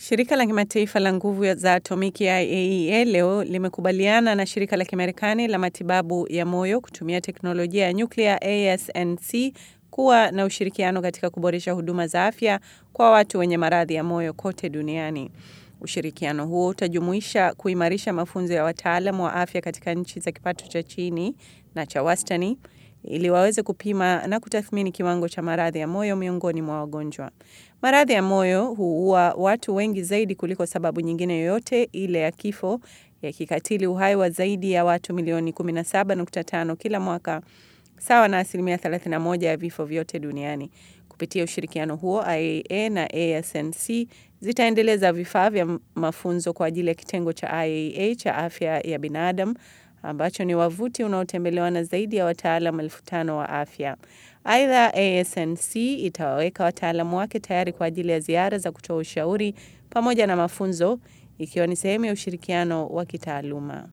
Shirika la kimataifa la nguvu za atomiki IAEA leo limekubaliana na shirika la Kimarekani la matibabu ya moyo kutumia teknolojia ya nyuklia ASNC kuwa na ushirikiano katika kuboresha huduma za afya kwa watu wenye maradhi ya moyo kote duniani. Ushirikiano huo utajumuisha kuimarisha mafunzo ya wataalam wa afya katika nchi za kipato cha chini na cha wastani ili waweze kupima na kutathmini kiwango cha maradhi ya moyo miongoni mwa wagonjwa. Maradhi ya moyo huua watu wengi zaidi kuliko sababu nyingine yoyote ile ya kifo, yakikatili uhai wa zaidi ya watu milioni 17.5 kila mwaka, sawa na asilimia 31 ya vifo vyote duniani. Kupitia ushirikiano huo, IAEA na ASNC zitaendeleza vifaa vya mafunzo kwa ajili ya kitengo cha IAEA cha afya ya binadamu ambacho ni wavuti unaotembelewa na zaidi ya wataalam elfu tano wa afya. Aidha, ASNC itawaweka wataalamu wake tayari kwa ajili ya ziara za kutoa ushauri pamoja na mafunzo, ikiwa ni sehemu ya ushirikiano wa kitaaluma.